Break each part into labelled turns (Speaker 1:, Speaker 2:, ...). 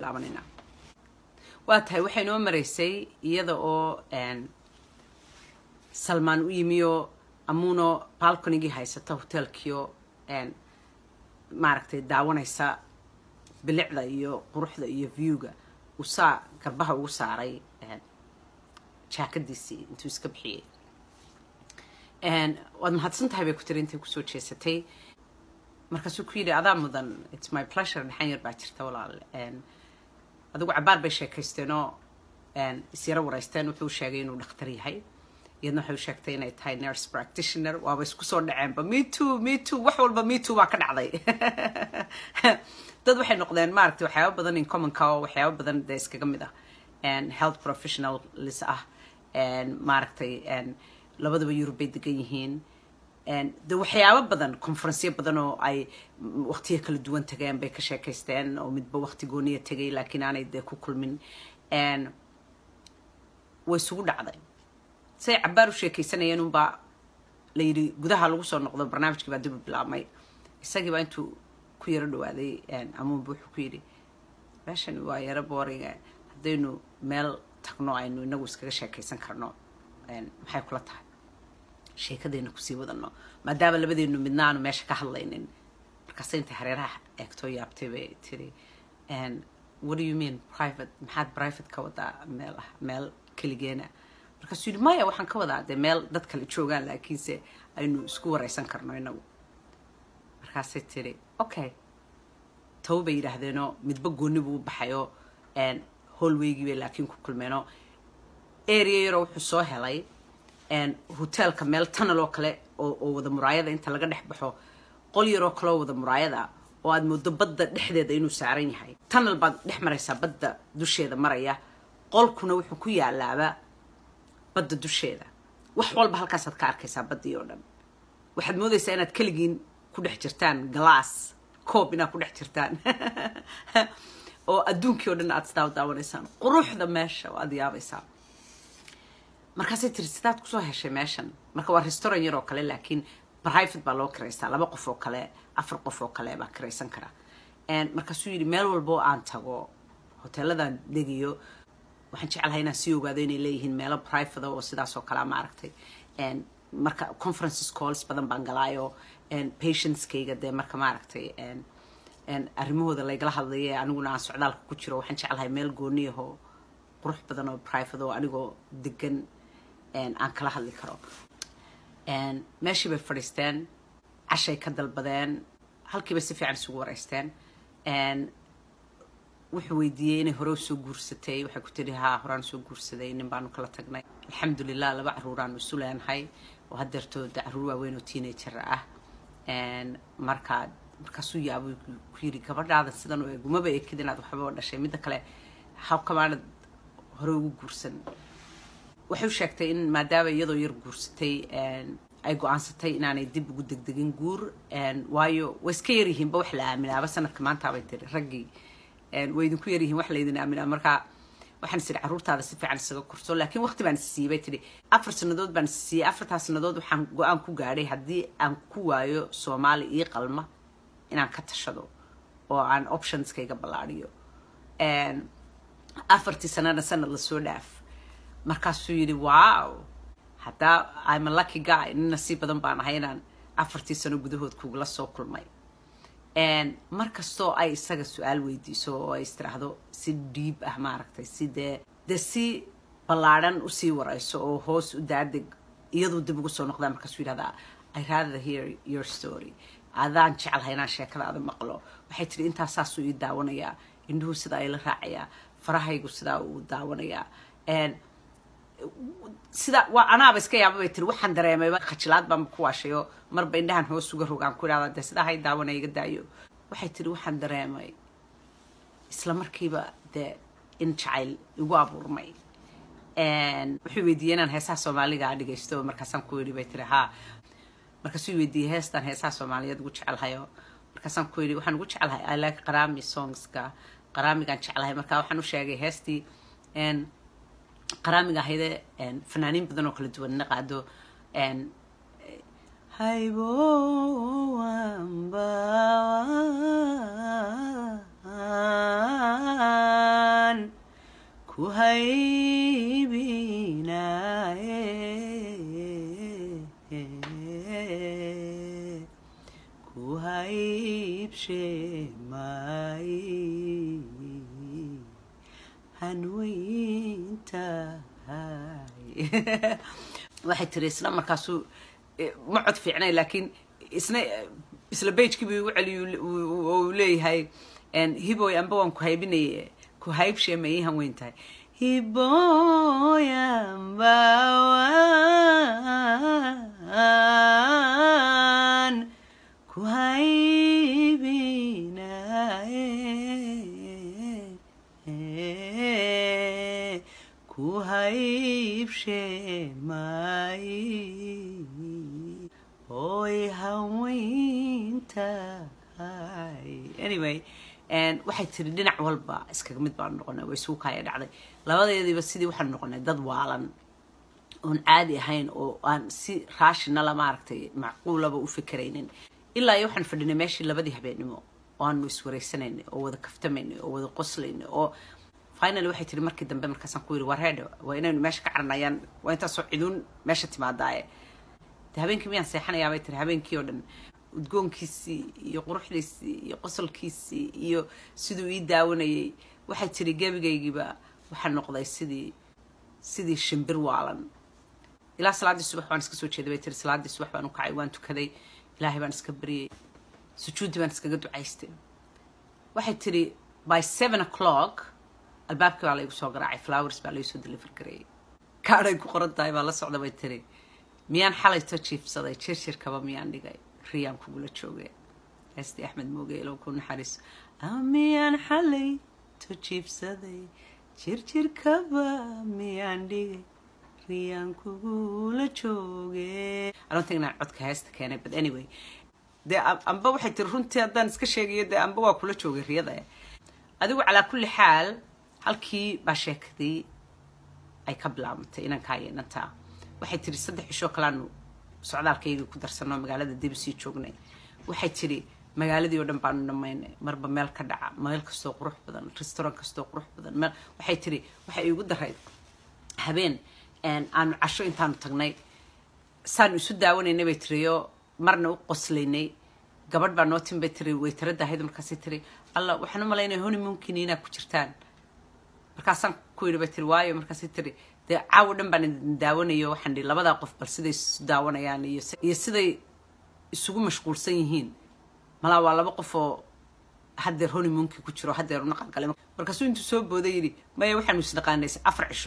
Speaker 1: laabanayna waa tahay waxay noo maraysay iyada oo salmaan u yimiyo amuno balconigii haysata hotelkiio maaragtay daawanaysa bilicda iyo quruxda iyo viewga uu saa garbaha ugu saaray jaakadiisii intuu iska bixiyey waad mahadsan tahay bay ku tiri intay kusoo jeesatay markaasuu ku yidhi adaa mudan its my pleasure dhaxan yar baa jirta walaal adigu cabaar bay sheekaysteenoo isyaro waraysteen wuxuu sheegay inuu dhakhtar yahay iyadna waxay u sheegtay inay tahay nurse practitioner waaba isku soo dhaceenba me too me too wax walba me too baa ka dhacday dad waxay noqdeen maaragtay waxyaaba badan in commonka oo waxyaaba badan dee iskaga mid ah health professionalis ah maaragtay labadaba yurub bay degan yihiin de waxyaabo badan conferenceyo badan oo ay waqtiyo kala duwan tageen bay ka sheekaysteen oo midba waqti gooniya tegay laakiin aanay dee ku kulmin way isugu dhacday say cabaar u sheekaysanayeen unbaa la yidhi gudaha lagu soo noqdo barnaamijkii baa dib u bilaabmay isagiibaa intuu ku yaro dhawaaday amuunba wuxuu ku yidhi meeshani waa yaro booriga haddaynu meel tagno aynu inagu iskaga sheekaysan karno maxay kula tahay sheekadayna kusii wadano maadaama labadeenu midna aanu meesha ka hadlaynin markaase intay hareeraha eegtoo yaabtay bay tiri what do you mean private maxaad private ka wadaa meel ah meel keligeena markaasuu yidhi maya waxaan ka wadaa dee meel dad kale joogaan laakiinse aynu isku waraysan karno inagu markaasay tiri okay tawo bay yidhaahdeenoo midba gooni buu u baxayoo hallweygii bay laakiin ku kulmeenoo area yaroo wuxuu soo helay hotelka meel tunnel oo kale oo wada muraayada inta laga dhex baxo qol yaroo kaleoo wada muraayada oo aad moodo badda dhexdeeda inuu saaran yahay tunnel baad dhex maraysaa badda dusheeda maraya qolkuna wuxuu ku yaalaaba badda dusheeda wax walba halkaasaad ka arkaysaa baddii oo dhan waxaad moodaysaa inaad keligiin ku dhex jirtaan glass coob inaad ku dhex jirtaan oo adduunkii oo dhan aad sidaa u daawanaysaan quruxda meesha oo aad yaabaysaa markaasay tiri sidaad kusoo heshay meeshan marka waa restaurant yar oo kale laakiin private baa loo kiraystaa laba qof oo kale afar qof oo kale baa kiraysan kara markaasuu yidhi meel walba oo aan tago hoteeladan degayo waxaan jeclahay inaan sii ogaado inay leeyihiin meelo private oo sidaas oo kalea maaragtay marka conferences calls badan baan galaayo patientskayga dee marka maaragtay arrimahooda laygala hadlaye aniguna aan socdaalka ku jiro waxaan jeclahay meel gooniyahoo qurux badan oo private oo anigoo degan aan kala hadli karo meeshii bay fadhiisteen cashay ka dalbadeen halkiiba si fiican isugu waraysteen wuxuu weydiiyey inay hore usoo guursatay waxay ku tiri haa horaan soo guursaday nin baanu kala tagnay alxamdulilah laba caruuraanu isu leenahay oo hadeertooda caruur waaweyn oo teenager ah markaa markaasuu yaabo ku yiri gabadhaada sidan u eg umaba ekid inaad waxba dhashay midda kale hawkamaanad hore ugu guursan waxay u sheegtay in maadaama iyadoo yar guursatay ay go-aansatay inaanay dib ugu degdegin guur waayo way iska yaryihiinba wax la aaminaaba sanadka maantaabay tiri raggii way idinku yaryihiin wax laydin aaminaa markaa waxaan is idhi carruurtaada si fiican isaga korso laakiin waqti baan isiiyey bay tidhi afar sannadood baan isiiyey afartaa sannadood waxaan go-aan ku gaadhay haddii aan ku waayo soomaali ii qalma inaan ka tashado oo aan optionskayga ballaadhiyo afartii sanana sanad lasoo dhaaf markaasuu yidhi wow haddaa I'm a lucky guy nin nasiib badan baan ahay inaan afartii sano gudahood kugula soo kulmay mar kastoo ay isaga su-aal weydiiso oo ay istiraahdo si dhiib ah maaragtay si dee dee si ballaadhan usii warayso oo hoos u daadeg iyaduu dib ugu soo noqdaa markaasuu yidhahdaa I rather hear your story adaan jeclahay inaan sheekadaada maqlo waxay tidhi intaas saasuu ii daawanayaa indhuhu sidaa ila raacayaa farahaygu sidaa uu daawanayaa sida waa anaaba iska yaaba bay tiri waxaan dareemayba khajilaad baan ku waashayo marba indhahan hoos uga rogaan ku idhahda dee sidaa hay daawanaya iga daayo waxay tiri waxaan dareemay isla markiiba dee in jacayl igu abuurmay wuxuu weydiiyey inaan heesaha soomaaliga dhegaysto markaasaan ku yidhi bay tiri haa markaasuu weydiiyey heestaan heesaha soomaaliyeed ugu jecelhayo markaasaan ku yidhi waxaan ugu jecelahay i like qaraami songska qaraamigaan jeclahay marka waxaan u sheegay heestii qaraamiga ahayde fanaaniin badan oo kala duwanna qaado hayboamba ku haybinaye ku haybshe maaye hanweyntahay waxay tiri isna markaasuu ma cod fiicnay laakiin isna isla bagekii buu igu celiy oo uu leeyahay hiboy amba waan ku haybinaye ku haybshee ma ii hanweyn tahay hiboy amba waan ku haybinaye ku haybshee maaye oy haweyntahay anyway waxay tiri dhinac walba iskaga mid baanu noqonay way suukaaya dhacday labadeediiba sidii waxaanu noqonay dad waalan oon caadi ahayn oo aan si raashinala maaragtay macquulaba u fikeraynin ilaa iyo waxaan fadhinay meeshii labadii habeenimo oo aanu iswareysanaynay oo wada kaftamaynay oo wada qoslaynay oo finally waxay tiri markii dambe markaasaan ku yidhi war reedho waa inaynu meesha ka caranayaan waa intaasoo ciduun meesha timaadaaye de habeenkii miyaan seexanayaa bay tiri habeenkii oo dhan udgoonkiisii iyo quruxdiisii iyo qosolkiisii iyo siduu ii daawanayay waxay tiri gebigaygiiba waxaa noqday sidii sidii shimbir waalan ilaa salaaddii subax baan iska soo jeeday bay tiri salaaddii subax baan u kacay waan tukaday ilaahay baan iska baryay sujuudi baan iskaga ducaystay waxay tiri by seven o'clock albaabkii baa laygu soo garaacay flowers baa laysoo deliver gareeyay kaadhay ku qoran tahay baa la socda bay tiri miyaan xalayto jiifsaday jirjirkaba miyaan dhigay riyaan kugula joogay heesti axmed mooge ilow ku naxariiso miyaan xalayto jiifsaday jirjirkaba miyaan dhigay riyaan kugula jooge I don't think inaan codka heesta keenay but anyway dee amba waxay tiri runtii haddaan iska sheegayo dee amba waa kula joogay riyada adigu calaa kulli xaal halkii baa sheekadii ay ka bilaabantay inankaa iyo inantaa waxay tiri saddex cishoo kalaanu socdaalkaygii ku darsanoo magaalada dib sii joognay waxay tiri magaaladii oo dhan baanu dhamaynay marba meel ka dhaca meel kastoo qurux badan restaurant kastoo qurux badan meel waxay tiri waxay iigu daray habeen aanu casho intaanu tagnay saanu isu daawanaynay bay tiriyo marna u qoslaynay gabadh baa noo tin bay tiri waytarada ahayd markaasay tiri alla waxaan u malaynaya honeymoonkiina inaa ku jirtaan markaasaan ku yidhi bay tiri waayo markaasay tiri dee caawo dhan baan idin daawanayo waxaan dhihi labadaa qof bal siday isu daawanayaan iyo iyo siday isugu mashquulsan yihiin malaa waa laba qof oo haddeer honeymoonki ku jiro haddeer u naqan galay markaasuu intuu soo booday yidhi maya waxaanu isnaqaanay afar cisho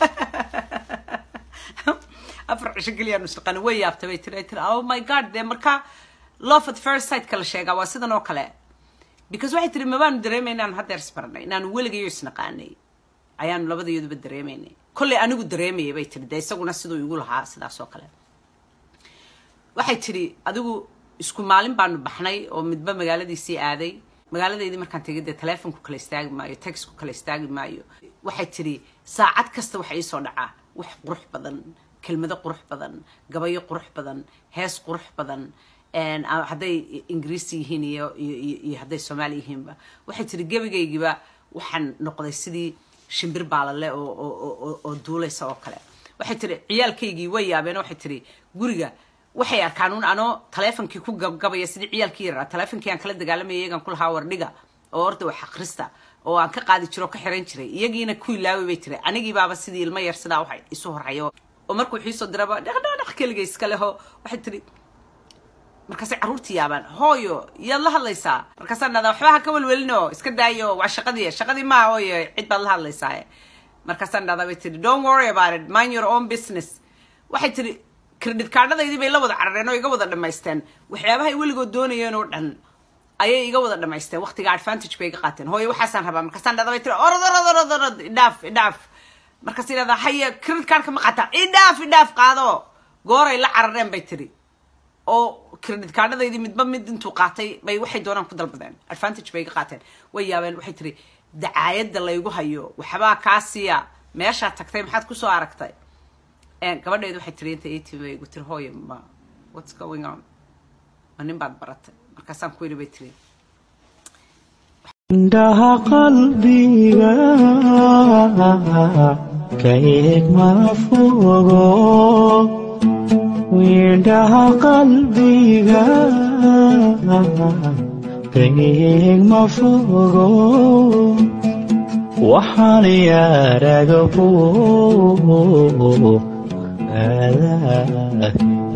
Speaker 1: afar cisho keliyaanu isnaqaanay way yaabtay bay tiri ay tiri oh my god dee markaa love at first sight kala sheegaa waa sidan oo kale because waxay tiri mabaanu dareemay inaanu haddeer isbarnay inaanu weligayo isnaqaanay ayaanu labadayaduba dareemaynay kollay anigu dareemayay bay tiri dee isaguna siduu igu lahaa sidaas oo kale waxay tiri adigu isku maalin baanu baxnay oo midba magaaladiisii aaday magaaladeydii markaan tegay dee telefonku kala istaagi maayo texku kala istaagi maayo waxay tiri saacad kasta waxa iisoo dhacaa wax qurux badan kelmado qurux badan gabayo qurux badan hees qurux badan hadday ingiriisi yihiin iyo iyo hadday soomaali yihiinba waxay tiri gebigaygiiba waxaan noqday sidii shimbir baalale oo duulaysa oo kale waxay tiri ciyaalkaygii way yaabeen waxay tiri guriga waxay arkaan un anoo taleefonkii ku gabgabaya sidii ciyaalkii yaraa taleefonkii aan kala dagaalamaya iyagaan ku lahaa wardhiga oo orda wax akhrista oo aan ka qaadi jiro oo ka xiran jiray iyagiina ku ilaawi bay tiri anigii baaba sidii ilmo yar sidaa waxa isu horhayo oo markuu xiisoo diraba dhaqdhaqdhaq keliga iska leho waxay tiri markaasay carruurtii yaabaan hooyo yaad la hadlaysaa markaasaan dhahdaa waxba ha ka welwelino iska daayo waa shaqadii shaqadii maaha hooyo cid baad la hadlaysaa markaasaan dhahdaa bay tiri don't worry about it mind your own business waxay tiri credit kaadhadaydii bay la wada carareen oo iga wada dhamaysteen waxyaabahay weligood doonayeen oo dhan ayay iga wada dhamaysteen waqtiga advantage bay iga qaateen hooyo waxaasaan rabaa markaasaan dhahdaa bay tiri orod orod orod orod idhaaf idhaaf markaasay dhahdaa haye credit kaadhka ma qataa idhaaf idhaaf qaado gooray la carareen bay tiri oo credit kaadhadaydii midba mid intuu qaatay bay waxay doonaan ku dalbadeen advantage bay iga qaateen way yaabeen waxay tiri dacaayadda laygu hayo waxbaa kaasiya meeshaa tagtay maxaad kusoo aragtay gabadheedu waxay tiri inta atv bay igu tiri hooyo ma what's going on ma nin baad baratay markaasaan ku yidhi bay tiri
Speaker 2: indhaha qalbiga ka eeg ma fogo wiindhaha qalbiga ka eeg ma fogo waxaan yaaraga buuq aadaah